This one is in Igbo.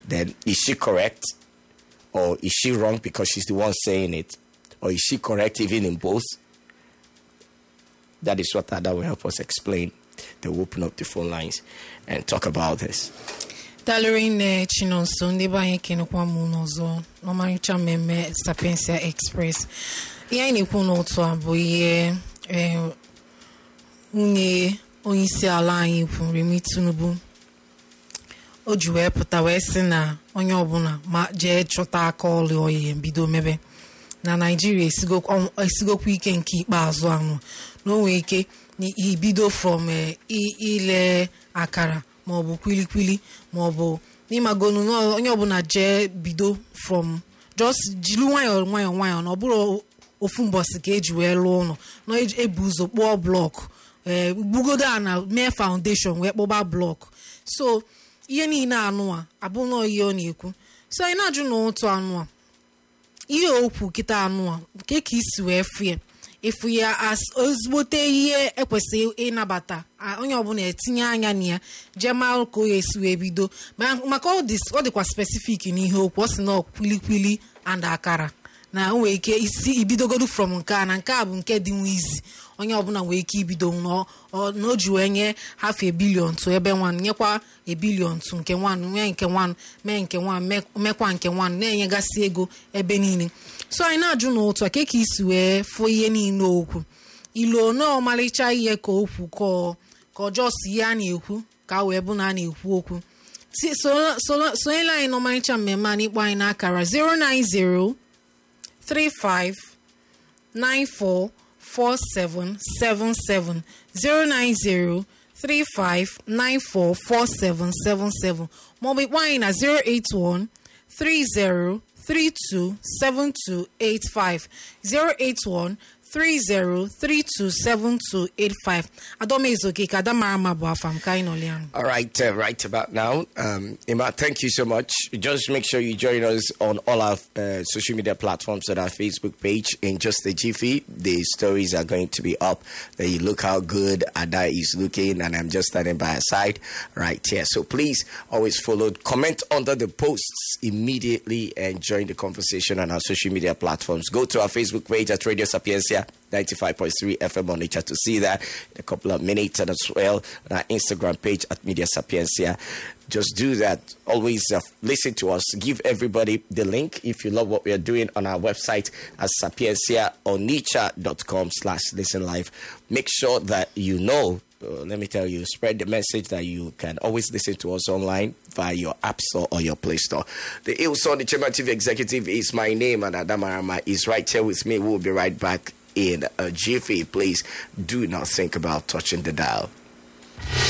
then is she correct or is she wrong because she's the one saying it or is she correct even in both that is what that will help us explain they will open up the phone lines and talk about this dalụrụ nne chinonso ndị be anyị kenekwa m n'ọzọ n'ọmarịcha mmemme sapiensia express ihe anyị na-ekwu n'ụtụ a bụ ihe eh, nwunye onyeisi ala anyị kwu Remi Tinubu o ji wee pụta wee sị na onye ọbụla ma jee chọta aka ọlụ oyi bido mebe na naijiria esigokwa esigokwa ike nke ikpeazụ ahụ na o nwee ike na ibido from eh, i- ile akara maọbụ kwilikwili maọbụ n'ịmagonu na onye ọbụla jee bido from just jiri nwayọọ nwayọọ nwayọọ na ọ bụrụ ofu mbọsị ka eji wee lụọ ụlọ na eji- ebu ụzọ kpụọ blọkụ ee gbugodo a na mee foundation wee kpụba blọkụ so ihe niile anụ a abụghị ihe ọ na-ekwu so anyị na-ajụ na ụtụ anụ a ihe okwu kịta anụ a nke ka isi wee fụ ya ịfụ ya as ezigbote ihe ekwesịghị ịnabata a- onye ọbụla etinye anya na ya jee mara ka o ya esi wee bido Ma- maka ọ dị- ọ dịkwa spesifik n'ihe okwu ọ sị na ọ kwilikwili and akara na o nwere ike isi ibidogodu from nke a na nke a bụ nke dị nwa izi onye ọbụla nwere ike ibido na ọ- na o ji wee nye half a billion to ebe nwanụ nyekwa a billion to nke nwanụ mee nke nwanụ mee nke nwanụ mee- mekwa nke nwanụ na-enyegasị ego ebe niile so anyị na-ajụ n'ụtụ a ka ka isi wee fụ ihe niile okwu ilu na ọmalịcha ihe ka okwu ka ọ- ka ọjọọ si ihe a na-ekwu ka a wee bụ na a na-ekwu okwu Si- so- so- sonyela anyị n'ọmarịcha mmemme a n'ikpọ anyị n'akara 090 35 944777 090 35944777 maọbụ ịkpọ anyị na 081 30 327285 081 30327285 Adamezoke ka Adamara ma bụ afa m ka anyị nọlị anụ All right, uh, right about now. Um, Ima, thank you so much. Just make sure you join us on all our uh, social media platforms on our Facebook page. In just a jiffy, the stories are going to be up. Then you look how good Ada is looking, and I'm just standing by her side right here. So please always follow, comment under the posts immediately, and join the conversation on our social media platforms. Go to our Facebook page at Radio Sapiencia 95.3 FM on nature to see that in a couple of minutes, and as well on our Instagram page at Media Sapiencia. Just do that. Always uh, listen to us. Give everybody the link if you love what we are doing on our website at sapienciaonicha.com slash listen live. Make sure that you know uh, let me tell you, spread the message that you can always listen to us online via your App Store or your Play Store. The Ilson, the Chairman Chief Executive, is my name, and Adamarama is right here with me. We'll be right back in a jiffy. Please do not think about touching the dial.